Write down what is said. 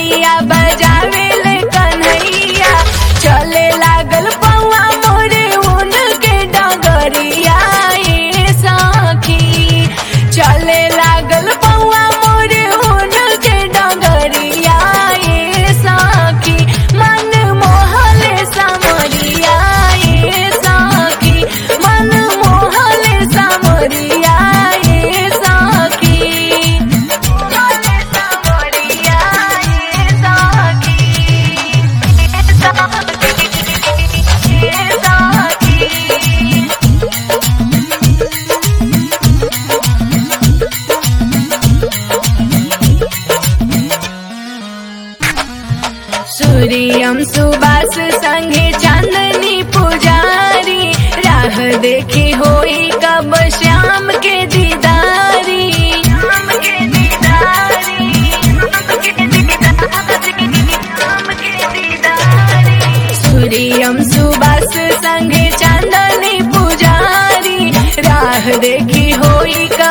बैंजनिया बजावे ले कन्हैया चले लागल पौआ मोरे उनके डगरिया ए सखी चले लागल पौआ मोरे उनके डगरिया ए सखी मन मोहले समरिया ए सखी मन मोहले समरिया ए सखी मोहले समरिया ए सखी ए सखी ए सखी सूर्यम सुबास संगे चांदनी पुजारी राह देखी होई कब श्याम के दीदारी श्याम के दीदारी श्याम के दीदारी श्याम के दीदारी सूर्यम सुबास संगे चांदनी पुजारी राह देखी होई